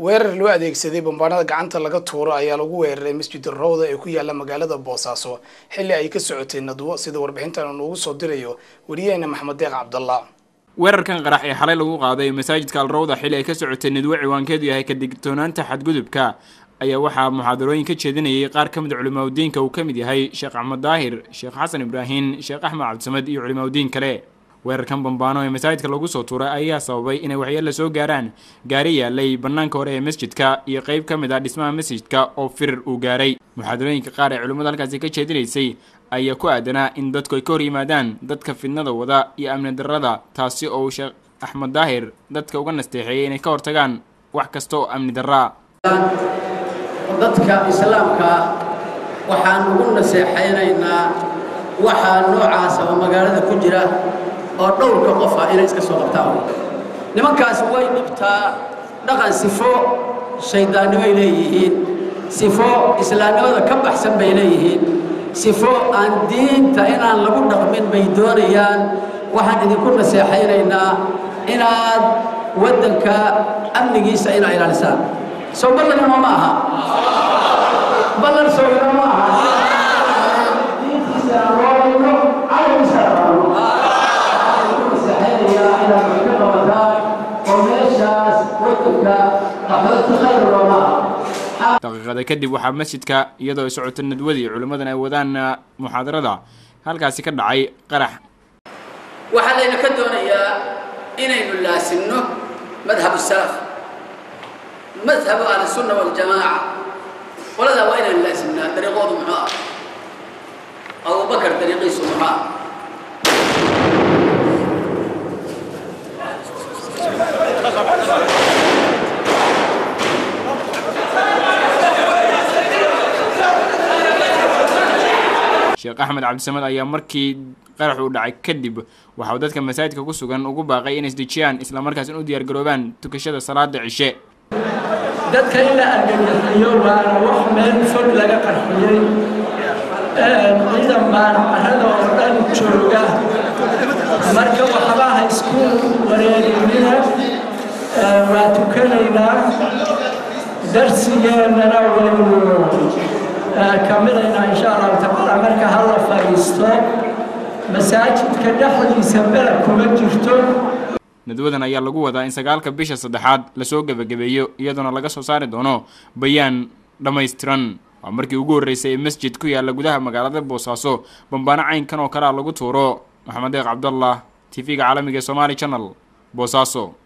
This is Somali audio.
weerar loo adeegsaday bambaanada gacanta laga tuuro ayaa lagu weeraray masjid rawda ee ku yaala magaalada boosaaso xilli ay ka socotay nadwo sida warbixintan uu noogu soo dirayo wariyaheena maxamed deeq cabdallah weerarkan qarax ee xalay lagu qaaday masaajidka alrawda xilli ay ka socotay nadwo ciwaankeedu yahay ka digtoonaanta xadgudubka ayaa waxaa muxaadarooyin ka jeedinayay qaar ka mid culimaadudiinka uu ka mid yahay sheekh axmed daahir sheekh xasan ibraahin sheekh axmed cabdisamed iyo culimaadudiin kale weerarkan bambaano ee masaajidka lagu soo tuuray ayaa sababay inay waxyeella soo gaaraan gaari yaalay bannaanka hore ee masjidka iyo qeyb ka mid ah dhismaha masjidka oo firir uu gaaray muxaadarooyinka qaar ee culimmada halkaasi ka jeedinaysay ayaa ku aadanaa in dadku ay ka hor yimaadaan dadka fidnada wada iyo amni darrada taasi oo uu sheekh axmed daahir dadka uga nasteexeeyay inay ka hortagaan wax kasta oo amni darraa dadka islaamka waxaan ugu naseexaynaynaa waxaa noocaasa oo magaalada ku jira oo dhowrka qof ah inay iska soo qabtaan nimankaas way dhibtaa dhaqan sifo shayddaannimoay leeyihiin sifo islaamnimada ka baxsan bay leeyihiin sifo aan diinta inaan lagu dhaqmin bay doonayaan waxaan idinku naseexaynaynaa inaad waddanka amnigiisa inaa ilaalisaan soo ballanimo ma aha ballan sooyino ma aha diintiisa aan roorayno calankiisa aan rabno naseexaynayaa inaad wax ka qabataan oo meeshaas waddanka qaxooti khayr looma aha daqiiqada kadib waxaa masjidka iyadoo ay socoto nadwadii culimmadan ay wadaan muxaadarada halkaasi ka dhacay qarax waxaa layna ka doonayaa inaynu laasimno madhab salaf madhabu ahlisunna waljamaaca qoladaa waa inaynu laasimnaa dariiqoodu muxuu ah abubakar dariiqiisu muxuu ah sheekh axmed cabdisamed ayaa markii qarax uu dhacay kadib waxauu dadka masaajidka ku sugan ugu baaqay inay isdejiyaan islamarkaasina u diyaargaroobaan tukashada salaada cishe dadka in la argagaxiyo waana wax meel fog laga qarxiyey ciidan baan carrada oo dhan jooga marka waxba ha isku wareerinina waa tukanaynaa darsigeennana waynu kamilaynaa insha allahu tacaala marka ha la fadhiisto masaajidka dhexdiisa beled kuma jirto nadwadan ayaa lagu wadaa in sagaalka bisha saddexaad lasoo gebagabeeyo iyadoona laga soo saari doono bayaan dhammaystiran waa markii ugu horreysay ee masjid ku yaalla gudaha magaalada boosaaso bambaano caynkan oo kalea lagu tuuro maxamed deeq cabdallah t v-ga caalamiga ee somaali channel boosaaso